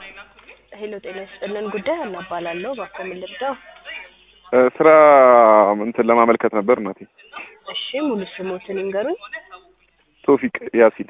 ሄሎ ጤና ይስጥልን ጉዳይ ሀና እባላለሁ እባክዎ ምን ልርዳው እ ስራ እንትን ለማመልከት ነበር እናቴ። እሺ ሙሉ ስሞትን ይንገሩኝ ቶፊቅ ያሲን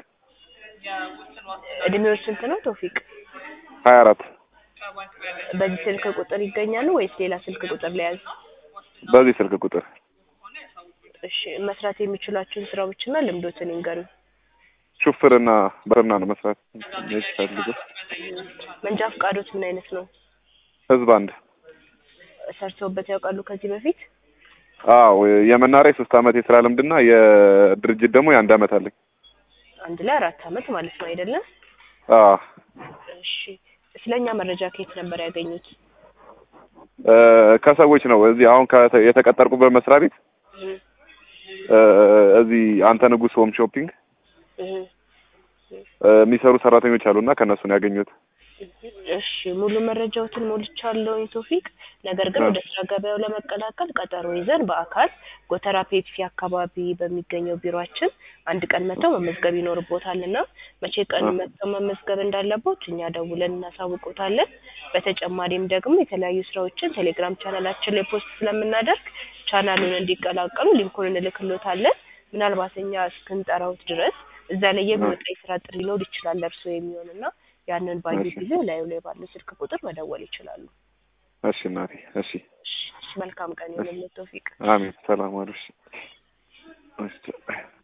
እድሜው ስንት ነው ቶፊቅ ሀያ አራት በዚህ ስልክ ቁጥር ይገኛሉ ወይስ ሌላ ስልክ ቁጥር ለያዝ በዚህ ስልክ ቁጥር እሺ መስራት የሚችሏቸውን ስራዎችና ልምዶትን ይንገሩኝ ሹፍርና በርና ነው መስራት የሚፈልገው። መንጃ ፈቃዶት ምን አይነት ነው ህዝብ አንድ ሰርተውበት ያውቃሉ ከዚህ በፊት አዎ የመናሪያ የሶስት አመት የስራ ልምድና የድርጅት ደግሞ የአንድ አመት አለኝ። አንድ ላይ አራት አመት ማለት ነው አይደለም አዎ እሺ ስለኛ መረጃ ከየት ነበር ያገኙት እ ከሰዎች ነው እዚህ አሁን ከተ- የተቀጠርኩበት መስሪያ ቤት እህ እ እዚህ አንተ ንጉስ ሆም ሾፒንግ እህ እ የሚሰሩ ሰራተኞች አሉና ከእነሱ ነው ያገኙት። እሺ ሙሉ መረጃዎትን ሞልቻለሁኝ ቶፊቅ። ነገር ግን እ ወደ ስራ ገበያው ለመቀላቀል ቀጠሮ ይዘን በአካል ጎተራ ፔፕሲ አካባቢ በሚገኘው ቢሮአችን አንድ ቀን መጥተው መመዝገብ ይኖርቦታል እና መቼ ቀን እ መጥተው መመዝገብ እንዳለቦት እኛ ደውለን እናሳውቆታለን። በተጨማሪም ደግሞ የተለያዩ ስራዎችን ቴሌግራም ቻናላችን ላይ ፖስት ስለምናደርግ ቻናሉን እንዲቀላቀሉ ሊንኩን እንልክሎታለን። ምናልባት እኛ እስክንጠራውት ድረስ እዛ ላይ እ የሚወጣ የስራ ጥሪ ሊኖር ይችላል ለእርስዎ የሚሆን እና ያንን ባዩ እሺ ጊዜ ላዩ ላይ ባለው ስልክ ቁጥር መደወል ይችላሉ። እሺ እናቴ እሺ እሺ መልካም ቀን እሺ ይሁንልዎት ቶፊቅ። አሜን ሰላም ዋሉ። እሺ እሺ